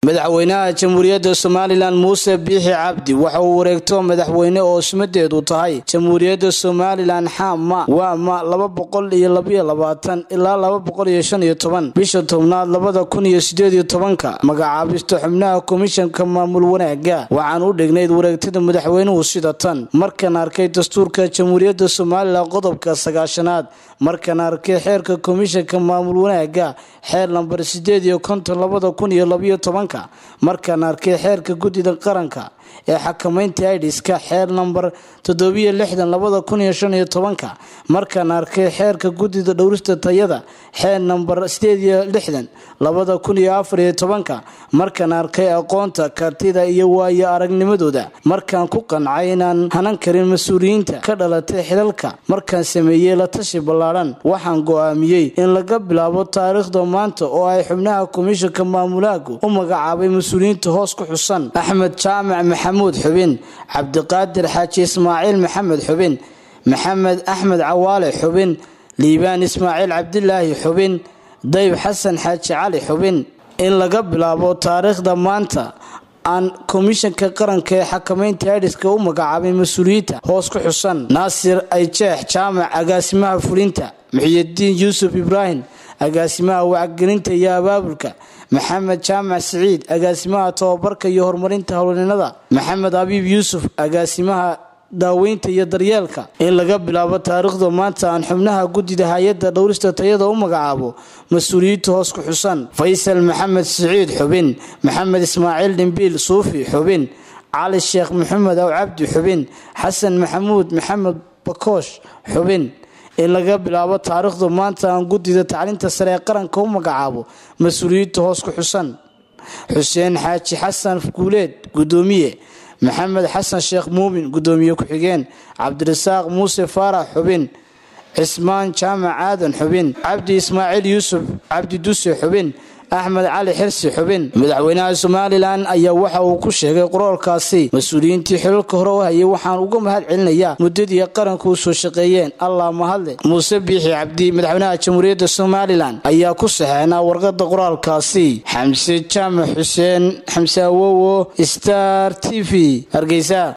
madaxweynaha jamhuuriyadda somalilan muuse biixi cabdi waxa uu wareegto madaxweyne oo ismadeedu tahay jamhuuriyadda somalilan xama waama laba boqol iyo labaiyo labaatan ilaa laba boqol iyo shan iyo toban bisha tobnaad labada kun iyo sideed iyo tobanka magacaabista xubnaha komishanka maamul wanaaga waxaan u dhignayd wareegtada madaxweynuhu sida tan markaan arkay dastuurka jamhuuriyadda somalilan qodobka sagaashanaad markaan arkay xeerka komishanka maamul wanaaga xeer lambar sideed iyo konton labada kun iyo labaiyo tobanka markaan arkay xeerka guddida qaranka ee xakamaynta idiska xeer nambar toddobiyo lixdan labada kun iyo shan iyo tobanka markaan arkay xeerka guddida dhowrista tayada xeer nambar sideed iyo lixdan labada kun iyo afar iyo tobanka markaan arkay aqoonta kartida iyo waayo aragnimadooda markaan ku qancay inaan hanan karin mas-uuliyiinta ka dhalatay xilalka markaan sameeyey la tashi ballaadhan waxaan go-aamiyey in laga bilaabo taariikhda maanta oo ay xubnaha komishanka maamulaagu u magacaabay mas-uuliyiinta hoos ku xusan axmed jaamac maxamuud xubin cabdiqaadir xaaji ismaaciil maxamed xubin maxamed axmed cawaale xubin liibaan ismaaciil cabdilaahi xubin dayb xasan xaaji cali xubin in laga bilaabo taariikhda maanta aan komishanka qaranka ee xakamaynta idiska u magacaabay mas-uuliyiinta hoos ku xusan naasir ayjeex jaamac agaasimaha fulinta muxiyidiin yuusuf ibraahim agaasimaha wacgelinta iyo abaabulka maxamed jaamac siciid agaasimaha tababarka iyo horumarinta howlninada maxamed abiib yuusuf agaasimaha daaweynta iyo daryeelka in laga bilaabo taariikhda maanta aan xubnaha guddida hay-adda dhowrista tayada u magacaabo mas-uuliyiinta hoos ku xusan faysal maxamed siciid xubin maxamed ismaaciil dhimbiil suufi xubin cali sheekh maxamed aw cabdi xubin xasan maxamuud maxamed bakoosh xubin in laga bilaabo taariikhdu maanta aan guddida tacliinta sare ee qaranka u magacaabo mas-uuliyiinta hoos ku xusan xuseen xaaji xasan guuleed guddoomiye maxamed xasan sheekh muumin guddoomiye ku-xigeen cabdirasaaq muuse faarax xubin cismaan jaamac aadan xubin cabdi ismaaciil yuusuf cabdi duse xubin axmed cali xirsi xubin madaxweynaha somalilan ayaa waxa uu ku sheegay qoraalkaasi mas-uuliyiintii xilalka hore u hayay waxaan uga mahad celinayaa muddadii qaranka u soo shaqeeyeen allah mahadle muuse biixi cabdi madaxweynaha jamhuuriyadda somalilan ayaa ku saxeynaa warqada qoraalkaasi xamse jaamac xuseen xamse awowo star t v hargeysa